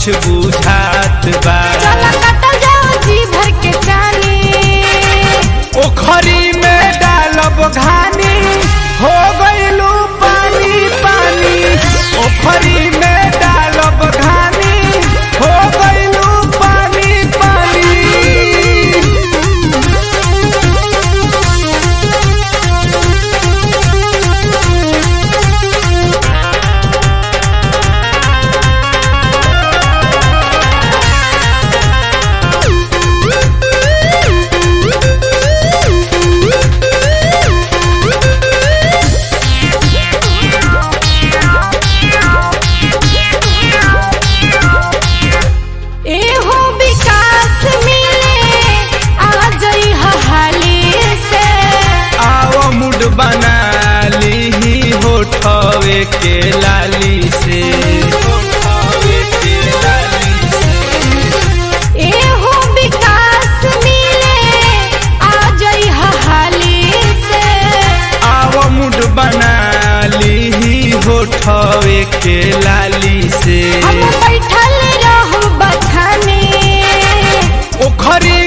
कुछ बुझात बा चला कटल जाओ जी भर के जानी ओखरी में डालब घानी हो गइलू पानी पानी ओखरी में डालब घानी हो गइलू पानी पानी एहो विकास मिले आ जई हाली से आओ मुड बना ली होठवे के लाली से होठवे के लाली से एहो विकास मिले आ जई हाली से आओ मुड बना ली होठवे के लाली से हम बैठल रहू बथाने ओखरी